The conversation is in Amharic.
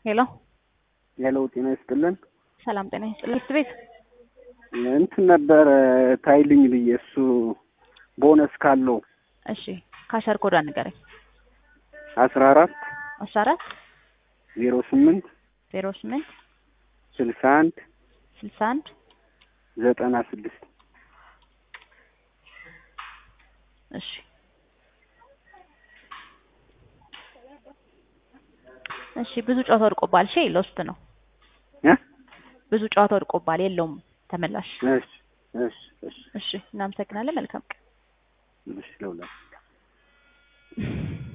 ሄሎ ሄሎ ጤና ይስጥልን። ሰላም ጤና ይስጥልን። ትምህርት ቤት እንትን ነበረ ታይልኝ ብዬ እሱ ቦነስ ካለው እሺ፣ ካሸር ኮዷ ንገረኝ። አስራ አራት አስራ አራት ዜሮ ስምንት ዜሮ ስምንት ስልሳ አንድ ስልሳ አንድ ዘጠና ስድስት እሺ እሺ ብዙ ጨዋታ ወድቆባል። እሺ ሎስት ነው። እ ብዙ ጨዋታ ወድቆባል። የለውም ተመላሽ። እሺ እሺ እሺ እሺ እናመሰግናለን። መልካም ቀን። እሺ ለሁላ